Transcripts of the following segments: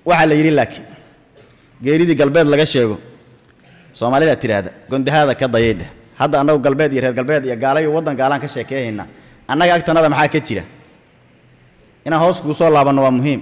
waxaa la yidhi laakiin geeridii galbeed laga sheego soomaalida tidhaahda gondahaada ka dayaydha hadda annagu galbeed iyo reer galbeed iyo gaalayo waddan gaalaan ka sheekeehaynaa annaga agtanada maxaa ka jira inaan hoos kuu soo laabanno waa muhiim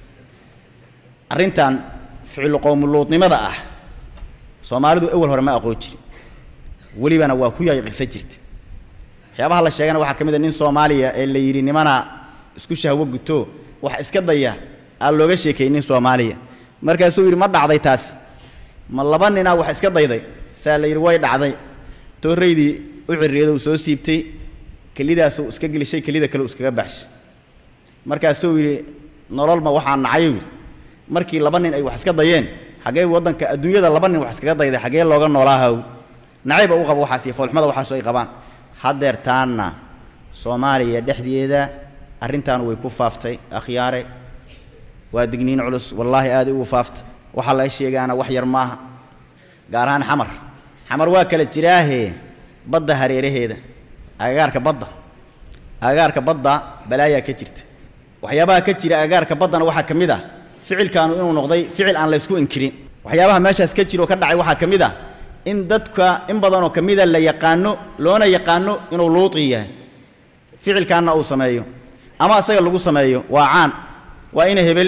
arrintan ficil qowmuluudnimada ah soomaalidu awal hore ma aqoon jirin welibana waa ku yaqiqsa jirta waxyaabaha la sheegana waxaa ka mid a nin soomaaliya ee la yidhi nimana isku shahwo guto wax iska daya aan looga sheekeeyey nin soomaaliya markaasuu yidhi ma dhacday taas ma laba ninaa wax iska dayday saa la yidhi way dhacday tooraydii u cirriyadou soo siibtay kelidaasuu iska gelishay kelida kale uu iskaga baxshay markaasuu yidhi nololma waxaa nacayuu yidhi markii laba nin ay wax iska dayeen xaggee waddanka adduunyada laba nin wax iskaga dayday xaggee looga noolaahaw nacayba u qabo waxaas iyo foolxumada waxaasu ay qabaan haddeer taanna soomaaliya dhexdeeda arrintaan way ku faaftay akhyaare waa digniin culus wallaahi aaday ugu faaftay waxaa laga sheegaana wax yar maaha gaar ahaan xamar xamar waa kala jiraahe badda hareeraheeda agagaarka badda agagaarka badda balaayaa ka jirta waxyaabaha ka jira agagaarka baddana waxaa ka mid ah ficilkaanu inuu noqday ficil aan laysku inkirin waxyaabaha meeshaas ka jira oo ka dhacay waxaa ka mid ah in dadka in badanoo ka mida la yaqaano loona yaqaano inuu luuqi yahay ficilkaanna uu sameeyo ama asaga lagu sameeyo waa caan waa ina hebel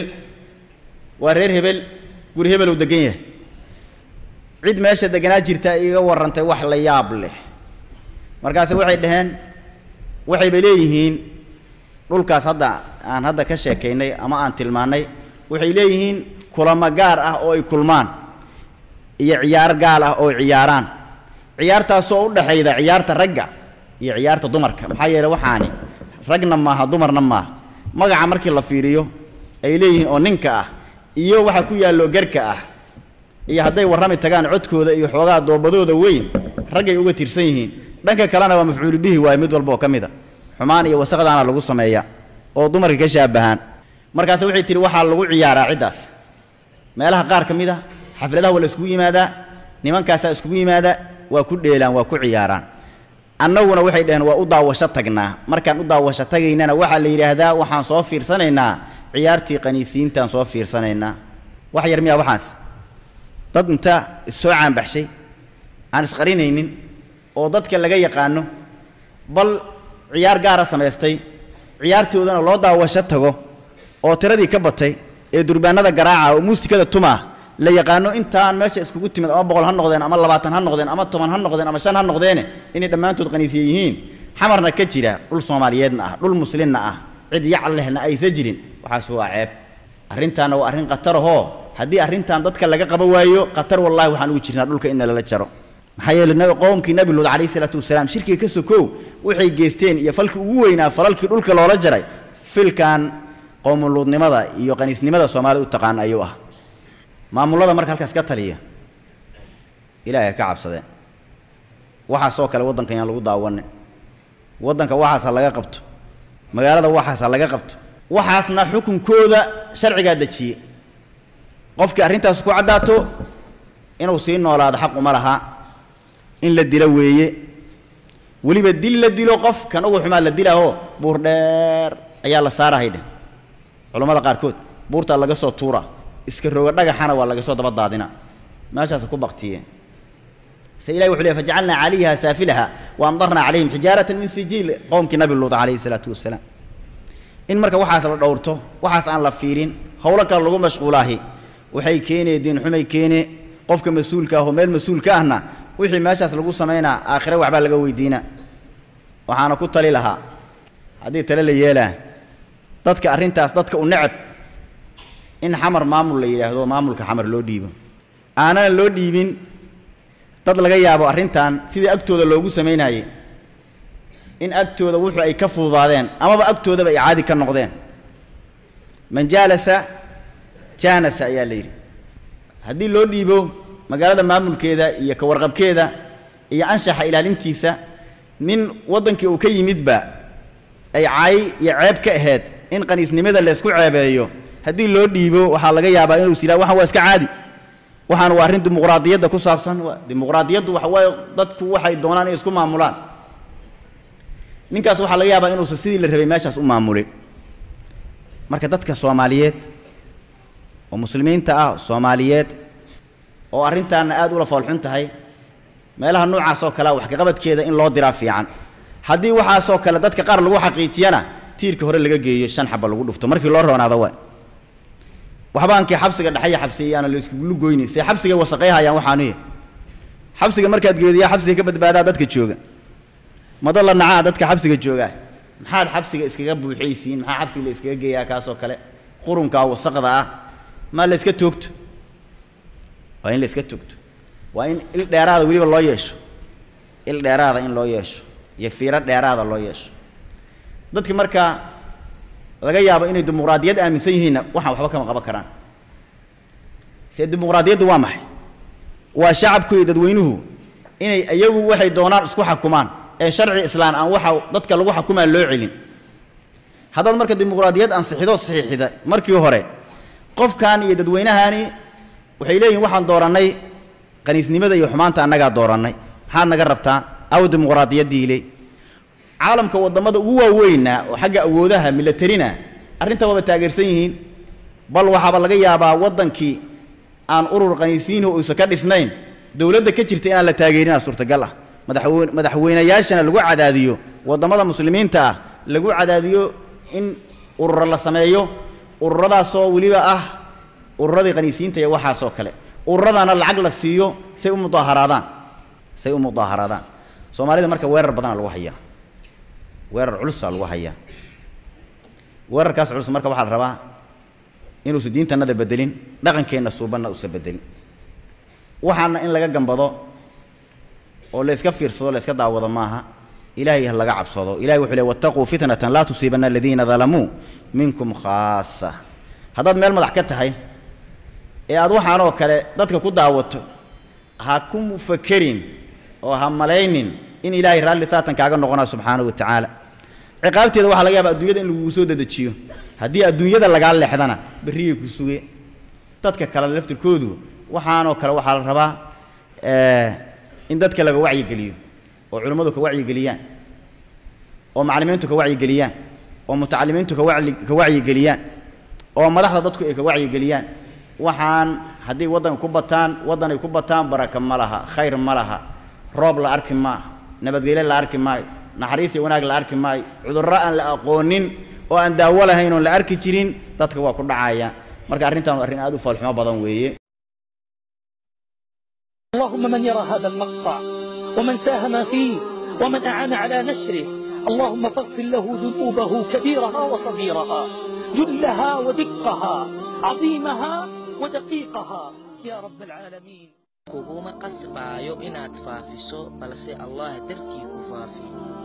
waa reer hebel guri hebel uu degan yahay cid meesha deganaa jirta iga warrantay wax la yaab leh markaase waxay dhaheen waxayba leeyihiin dhulkaas hadda aan hadda ka sheekaynay ama aan tilmaannay waxay leeyihiin kulamo gaar ah oo ay kulmaan iyo ciyaar gaal ah oo ciyaaraan ciyaartaasoo u dhexayda ciyaarta ragga iyo ciyaarta dumarka maxaa yeele waxaani ragna maaha dumarna maaha magaca markii la fiiriyo ay leeyihiin oo ninka ah iyo waxa ku yaallo garka ah iyo hadday warrami tagaan codkooda iyo xoogaa doobadooda weyn raggay uga tirsan yihiin dhanka kalena waa mafcuulu bihi waaye mid walba oo ka mid a xumaan iyo wasaqdaana lagu sameeya oo dumarka ka shaabahaan markaase waxay tihi waxaa lagu ciyaaraa ciddaas meelaha qaar ka mid a xafladaha waa la iskugu yimaadaa nimankaasaa iskugu yimaadaa waa ku dheelaan waa ku ciyaaraan annaguna waxay dhaheen waa u daawasho tagnaa markaan u daawasho tagaynana waxaa la yidhaahdaa waxaan soo fiirsanaynaa ciyaartii qaniisiintaan soo fiirsanaynaa wax yar miyaa waxaas dad inta issoo caanbaxshay aan isqarinaynin oo dadka laga yaqaano bal ciyaar gaara samaystay ciyaartoodana loo daawasho tago oo tiradii ka batay ee durbaanada garaaca oo muusikada tumaa la yaqaano intaan meesha iskugu timid ama boqol ha noqdeen ama labaatan ha noqdeen ama toban ha noqdeen ama shan ha noqdeene inay dhammaantood qaniisiye yihiin xamarna ka jira dhul soomaaliyeedna ah dhul muslimna ah cid yacal lehna aysa jirin waxaas waa ceeb arrintaana waa arrin khatarahoo haddii arrintan dadka laga qaba waayo khatar wallahi waxaan ugu jirnaa dhulka in lala jaro maxaa yeele nabi qowmkii nabi luud calayhi salaatu wasalaam shirkiga ka sokow waxay geysteen iyo falkii ugu weynaa falalkii dhulka loola jaray filkan qowmuluudnimada iyo qaniisnimada soomaalida u taqaan ayuu ah maamullada marka halkaas ka taliya ilaahay ka cabsadeen waxaasoo kale waddankan yaan lagu daawanin waddanka waxaas ha laga qabto magaalada waxaas ha laga qabto waxaasna xukunkooda sharcigaa dejiyey qofkii arrintaas ku caddaato inuu sii noolaado xaq uma laha in la dilo weeye weliba dil la dilo qof kan ugu xumaa la dilaaho buur dheer ayaa la saarahay dheh culammada qaarkood buurtaa laga soo tuura iska roga dhagaxana waa laga soo daba daadina meeshaas ku baktiyeen se ilahi wuxuu leey fajacalnaa calayha saafilaha wa amdarnaa calayhim xijaaratan min sijiil qowmkii nabi luud calayhi salaatu wasalaam in marka waxaas la dhowrto waxaas aan la fiirin howlo kale lagu mashquulaahi waxay keenee diin xumay keene qofka mas-uulka ah oo meel mas-uul ka ahna wixii meeshaas lagu samaynaa aakhire waxbaa laga weydiinaa waxaana ku tali lahaa haddii tale la yeelaa dadka arrintaas dadka u necab in xamar maamul la yidhaahdo maamulka xamar loo dhiibo aanana loo dhiibin dad laga yaabo arrintan sidii agtooda loogu samaynaayey in agtooda wuxuu ay ka fududaadeen amaba agtoodaba ay caadi ka noqdeen man jaalasa jaanasa ayaa la yidhi haddii loo dhiibo magaalada maamulkeeda iyo ka warqabkeeda iyo anshaxa ilaalintiisa nin waddankii uu ka yimidba ay caay iyo ceeb ka ahayd in qaniisnimada laysku ceebeeyo haddii loo dhiibo waxaa laga yaabaa inuu is yidhaha waxaan waa iska caadi waxaan waa arrin dimuqraadiyadda ku saabsan dimuqraadiyaddu waxa waaye dadku waxay doonaan inay isku maamulaan ninkaas waxaa laga yaabaa inuusan sidii la rabay meeshaas u maamulin marka dadka soomaaliyeed oo muslimiinta ah soomaaliyeed oo arrintaana aad ula foolxun tahay meelaha noocaas oo kalea wax kaqabadkeeda in loo diraa fiican haddii waxaasoo kale dadka qaar lagu xaqiijiyana tiirka hore laga geeyo shan xaba lagu dhufto markii loo roonaado waa waxbaankii xabsiga dhexaya xabsiyayaana la iskugulu goyni see xabsigay wasaqayhayaan waxaanuy xabsiga markaad geediyaa xabsiga ka badbaadaa dadka jooga mado la nacaa dadka xabsiga joogaa maxaad xabsiga iskaga buuxaysiin maxaa xabsiga la iskaga geeyaa kaasoo kale qurunkaa wasaqda ah maa la iska toogto waa in la iska toogto waa in il dheeraada weliba loo yeesho il dheeraada in loo yeesho iyo fiiro dheeraada loo yeesho dadka markaa laga yaabo inay dimuqraadiyad aaminsan yihiinna waxaan waxba kama qaban karaan see dimuqraadiyaddu waa maxay waa shacabku iyo dadweynuhu inay iyagu waxay doonaan isku xakumaan ee sharci islaan aan waxa dadka lagu xakumaa loo celin haddaad marka dimuqraadiyad ansixido saxiixida markii hore qofkan iyo dadweynahani waxay leeyihin waxaan doorannay qaniisnimada iyo xumaanta annagaa doorannay maxaad naga rabtaa aw dimuqraadiyaddiile caalamka waddamada ugu waaweynaa oo xagga awoodaha milatarina arrinta waaba taageersan yihiin bal waxaaba laga yaabaa waddankii aan urur qaniisiinhu uusan ka dhisnayn dowladda ka jirta inaan la taageerinaa suurtagal ah madaxweyne madaxweynayaashana lagu cadaadiyo waddamada muslimiinta ah lagu cadaadiyo in ururo la sameeyo ururadaasoo weliba ah ururadii qaniisiinta iyo waxaasoo kale ururadaana lacag la siiyo say u mudaaharaadaan say u mudaaharaadaan soomaalida marka weerar badana lagu hayaa weerar culusaa lagu hayaa weerarkaas culus marka waxaa la rabaa inuusa diintannada bedelin dhaqankeenna suubanna uusa bedelin waxaana in laga gambado oo la iska fiirsado la iska daawado maaha ilaahay ha laga cabsado ilahay wuxuu leey wattaquu fitnatan laa tusiibanna aladiina dalamuu minkum khaasa haddaad meel madax ka tahay ee aad waxaanoo kale dadka ku daawato ha ku fakerin oo ha malaynin in ilaahay raalli saatan kaaga noqonaa subxaanahu wa tacaala ciqaabteeda waxaa laga yaaba adduunyada in lagugu soo dedejiyo haddii adduunyada lagaa leexdana berriyay ku suge dadka kale laftirkoodu waxaanoo kale waxaa la rabaa in dadka laga wacyigeliyo oo culimmadu ka wacyigeliyaan oo macallimiintu ka wacyigeliyaan oo mutacalimiintu ka wacyi ka wacyigeliyaan oo madaxda dadku ay ka wacyigeliyaan waxaan haddii waddanka ku bataan waddan ay ku bataan baraka ma laha khayr ma laha roob la arki maaha nabadgelyo la arki maayo naxariis iyo wanaag la arki maayo cudurro aan la aqoonin oo aan daawo lahayn oon la arki jirin dadka waa ku dhacaya marka arrintan arrin aad u foolxumo badan weeye اللهم من يرى هذا المقطع ومن ساهم فيه ومن أعان على نشره اللهم فاغفر له ذنوبه كبيرها وصغيرها جلها ودقها عظيمها ودقيقها يا رب العالمين kuguma qasbaayo inaad faafiso balse allah dartii ku faafi